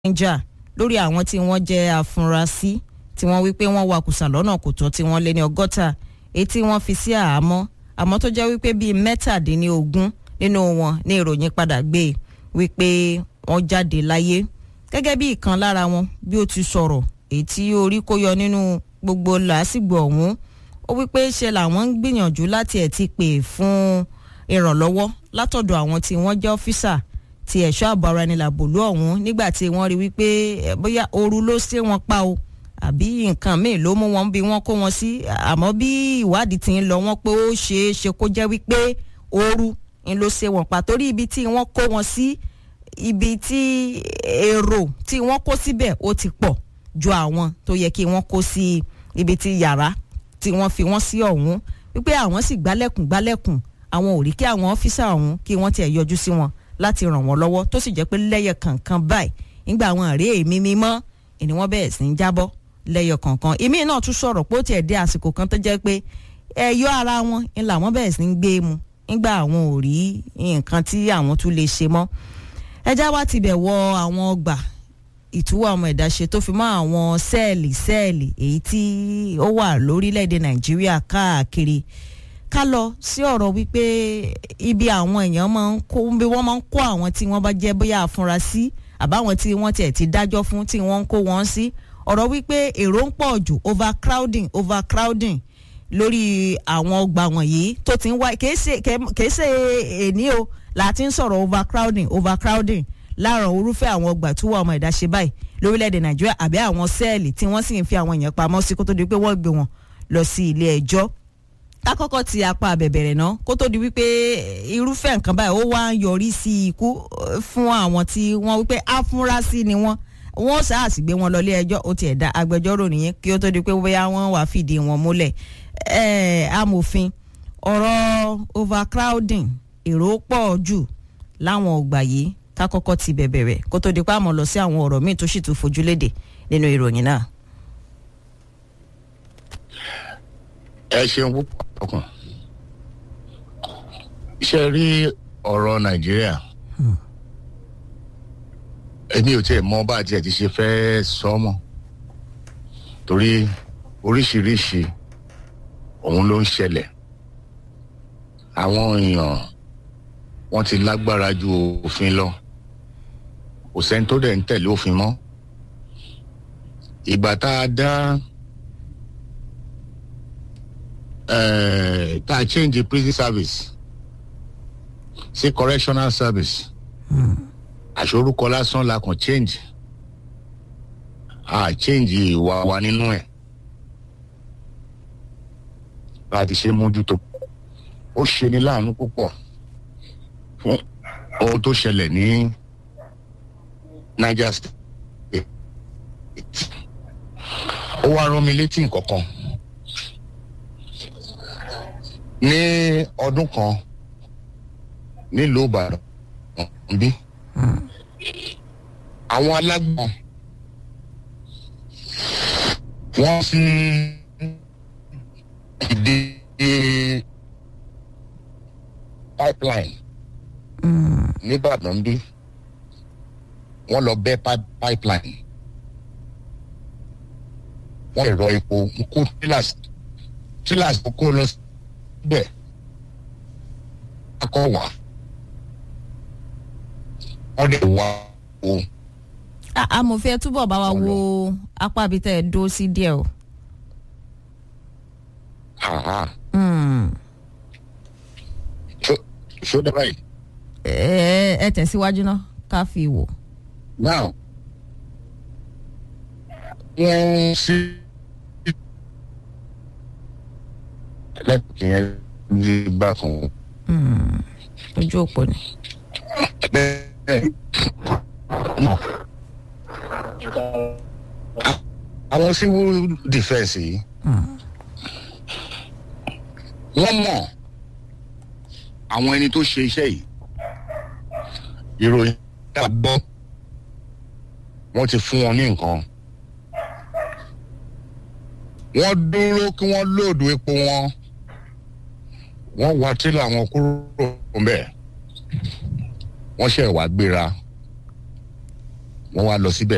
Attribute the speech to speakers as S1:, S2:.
S1: Niger lórí àwọn tí wọ́n jẹ́ afurasí tí wọ́n wí pé wọ́n wakùsà lọ́nà kò tọ́ tí wọ́n lé ní ọgọ́ta èyí tí wọ́n fi sí àhámọ́ àmọ́ tó jẹ́ wípé bíi mẹ́tàdínlógún nínú wọn ní ìròyìn padà gbé wípé wọ́n jáde láyé gẹ́gẹ́ bí ìkan lára wọn bí ó ti sọ̀rọ̀ èyí tí orí kó yọ nínú gbogbo làásìgbò ọ̀hún ó wípé ṣe làwọn ń gbìyànjú láti ẹ̀ ti pè fún ìrànlọ́wọ́ látọ̀dọ̀ àwọn tí wọ́n jẹ́ ọ́físà ti ẹ̀ṣọ́ ààbò ara ẹni làbòlú ọ̀hún nígbà tí wọ́n rí wípé bóyá ooru ló ṣe wọn pa o àbí nǹkan míì ló mú wọn bí wọ́n kó wọn sí àmọ́ bí ìwádìí ti ń lọ wọ́n pé ó ṣeé ṣe kó jẹ́ wípé ooru ń ló ṣe wọn pa torí ibi tí wọ́n kó wọn sí ibi tí èrò tí wọ́n kó síbẹ̀ ó ti pọ̀ ju àwọn tó yẹ kí wọ́n kó sí ibi tí yàrá tí wọ́n fi wọ́n sí ọ̀hún wípé àwọn sì gbálẹ̀kùn gbálẹ̀kùn àwọn ò rí kí àwọn ọ́físà ọ̀hún kí wọ́n tiẹ̀ yọjú sí wọn láti ràn wọ́n lọ́wọ́ tó sì jẹ́ pé lẹ́yẹ kọ̀ọ̀kan báyìí nígbà àwọn àárẹ̀ èmi mímọ́ ni wọ́n bẹ̀rẹ̀ sí ń jábọ́ lẹ́yọ kọ̀ọ̀kan èmi náà tún sọ̀rọ̀ pé ó tiẹ̀ dé àsìkò kan tó jẹ́ pé ẹ̀yọ́ ara wọn ni làwọn bẹ̀rẹ̀ sí ń gbé mu nígbà àwọn ò rí nǹkan tí àwọn tún lè ṣe mọ́ ẹjá wa ti bẹ̀ wọ àwọn ọgbà ìtúwọ̀ ọmọ ẹ̀dá ṣe tó fi mọ́ àwọn sẹ́ẹ̀lì sẹ́ẹ̀lì èyí tí ó wà lórílẹ̀‐èdè nàìjíríà káàkiri ká lọ sí ọ̀rọ̀ wípé ibi àwọn èèyàn máa ń kó bí wọ́n máa ń kó àwọn tí wọ́n bá jẹ́ bóyá afurasí àbáwọn tí wọ́n tiẹ̀ ti dájọ́ fún tí wọ́n ń kó wọn sí ọ̀rọ̀ wípé èrò ń pọ̀ jù overcrowding overcrowding lórí àwọn ọgbà wọ̀nyí tó ti ń wá kìí ṣe èní o láti ń sọ̀rọ̀ overcrowding overcrowding láàrọ̀ orúfẹ́ àwọn ọgbà tó wà ọmọ ẹ̀dá ṣe báyìí lórílẹ̀‐èdè nàìjíríà àbí àwọn sẹ́ẹ̀lì tí wọ́n sì ń fi àwọn èèyàn pamọ́ sí kó tó di pé wọ́n gbé wọn lọ sí ilé ẹjọ́ kákọ́kọ́ ti apá abẹ̀bẹ̀rẹ̀ náà kó tó di wípé irúfẹ́ nǹkan báyìí ó wá ń yọrí sí ikú fún àwọn tí wọ́n wípé afurasí ni wọ́n wọ́n sáàsì gbé wọn lọ ilé ẹjọ́ ó tiẹ̀ dá agbẹjọ́rò nìyẹn kí ó tó di pé bóyá wọ́n wàá fìdí wọn múlẹ̀ amòfin ọ̀rọ̀ overcrowding èrò pọ̀ jù láwọn ọgbà yìí kákọ́kọ́ ti bẹ̀bẹ̀rẹ̀ kó tó di pé àmọ́ lọ sí àwọn ọ̀rọ̀ míì tó sì tún fojú léde nínú ìròyìn náà.
S2: ẹ ṣeun púpọ̀ ọkàn iṣẹ́ rí ọ̀rọ̀ nàìjíríà èmi ò tiẹ̀ mọ bá a tiẹ̀ ti ṣe fẹ́ sọ mọ́ torí oríṣiríṣi òun ló ń ṣẹlẹ̀ àwọn èèyàn wọ́n ti lágbára ju òfin lọ kò sẹ́ni tó dẹ̀ ń tẹ̀lé òfin mọ́ ìgbà tá a dá tá a change the prison service sí correctional service àṣorúkọ lásán la kàn change a change ìwà wa nínú ẹ̀ láti ṣe mójútó ó ṣe ní láàánú púpọ̀ fún ohun tó ṣẹlẹ̀ ní niger state ó wá rán mi létí nǹkan kan ní ọdún kan nílùú ìbàdàn bí àwọn alágbọ̀n wọ́n fi ìdí pipeline nìbàdàn bí wọ́n lọ bẹ́ pipeline wọ́n lè rọ epo kó tílàsì tílàsì kó lọ síbẹ̀ akọ wà wọ́n lè wá o.
S1: amòfin ẹ túbọ̀ bá wa wo apá ibi tẹ́ ẹ dó sí díẹ̀ o.
S2: ṣó dábàá yìí.
S1: ẹ ẹ tẹ̀síwájú náà ká fi wò.
S2: now wọ́n sí lẹ́kùn yẹn ní bákan.
S1: ojú òpó ni.
S2: àwọn civil defence yìí wọ́n mọ̀ àwọn ẹni tó ṣe iṣẹ́ yìí ìròyìn tá a gbọ́ wọ́n ti fún wọn ní nǹkan wọ́n dúró kí wọ́n lóòdù epo wọn wọ́n wá tílà wọn kúrò ńbẹ̀ wọ́n ṣe wá gbéra wọ́n wá lọ síbẹ̀